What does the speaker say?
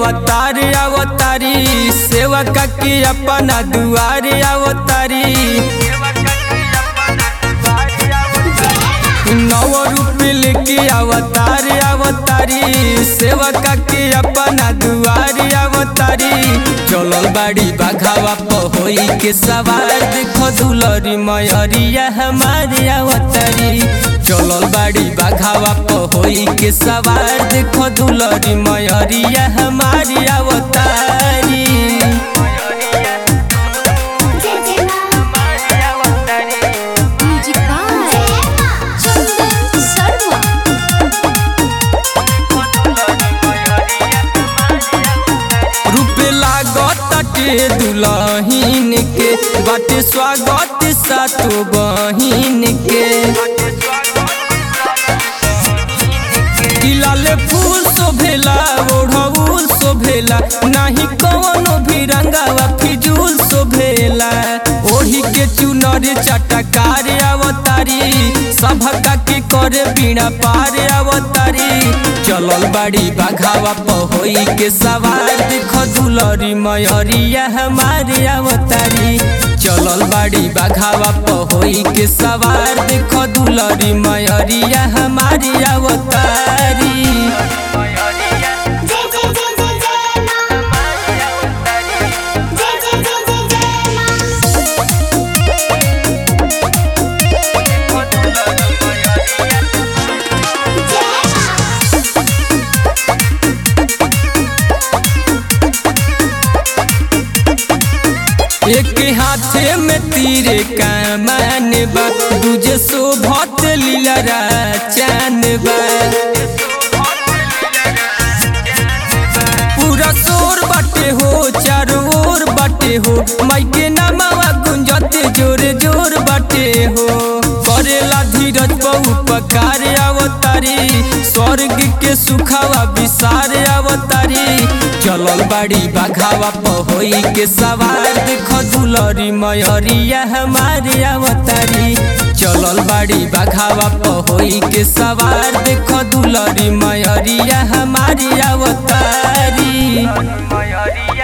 अवतार अवतारी सेवका के अपना दुआर अवतारी नव रूप लेके अवतार अवतारी सेवका के अपना दुआर अवतारी चलल बाड़ी बाघावा पहोई के सवार देखो दुलरी मयरिया हमारे अवतारी चलल बाड़ी बाघावा पहोई के सवार देखो दुलरी मयरिया हमारी अवतारी म्यूजिक बाय चंदन शर्मा रूपे लागत के दुलहीन के बाटे स्वागत सातो बहिन के लाले फूल शोभेला ओढ़ौल शोभेला नाही कवनो भी रंगावा फिजूल शोभेला ओढ़ी के चुनर चटकार अवतारी सभका के करे बीणा पार अवतारी चलल बाड़ी बाघावा पहोई के सवार देखो दुलरी मयरिया हमारे अवतारी चलल बाड़ी बाघावा पहोई के सवार देखो दुलरी मयरिया हमारी अवतारी जय जय जय जय जय मां जय जय जय जय जय मां जय मां एक हाथे में तीर कमान बा दूजे शोभत लीलरा चैन बा पूरा शोर बाटे हो चारों ओर बाटे हो माइके नामावा गुंजत जोर जोर बाटे हो करेला धीरज बहु पकार अवतारी स्वर्ग के सुखावा विसार अवतारी चलल बाड़ी बाघावा पहोई के सवार देखो दुलरी मयरिया हमारे अवतारी चलल बाड़ी बाघावा पहोई के सवार देखो दुलरी मयरिया हमारी अवतारी